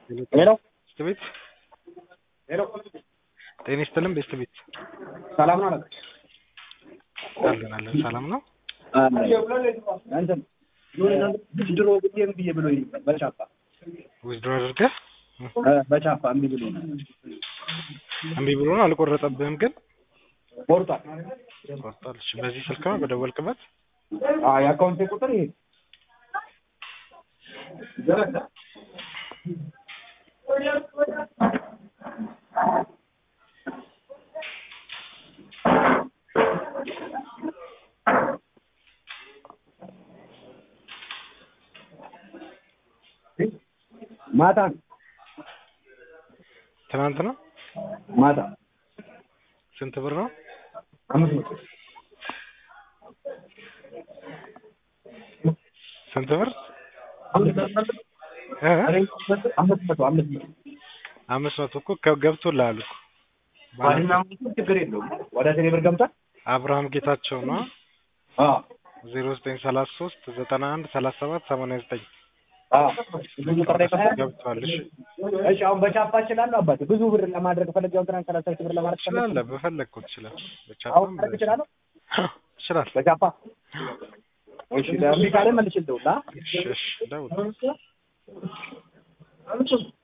ሄሎ ቤስት ቤት ሄሎ ጤና ይስጥልን ቤስት ቤት ሰላም ነው አለቃ? አለን አለን ሰላም ነው እንትን ድሮ ብዬ እምቢ ብሎኝ ነበር በቻፓ ዊዝድሮ አድርገህ እ በቻፓ እምቢ ብሎኝ ነበር። እምቢ ብሎ ነው አልቆረጠብህም ግን ቆርጧል። ቆርጧል እሺ በዚህ ስልክ ነው በደወልክበት አዎ የአካውንቴ ቁጥር ይሄ ማታ ነው ትናንት ነው ማታ ስንት ብር ነው አምስት መቶ ስንት ብር አምስት መቶ እ? አምስት መቶ አምስት መቶ አምስት መቶ እኮ ከ- ገብቶልሃል እኮ ባልና ሚስቱ ችግር የለውም ወደ ቴሌ ብር ገብቷል። አብርሃም ጌታቸው ነው አዎ ዜሮ ዘጠኝ ሰላሳ ሶስት ዘጠና አንድ ሰላሳ ሰባት ሰማንያ ዘጠኝ አዎ ብዙ ቁጥር ላይ ፈታ ገብቷል እሺ እሺ አሁን በቻፓ እችላለሁ አባቴ ብዙ ብር ለማድረግ ፈለግ ያው ትናንት ሰላሳ ሺህ ብር ለማድረግ ፈለግ ትችላለህ በፈለግኩት ትችላለህ አሁን ማድረግ እችላለሁ ትችላለህ በቻፓ እሺ እምቢ ካለ መልሽ ልደውል አ እሺ እሺ ደውል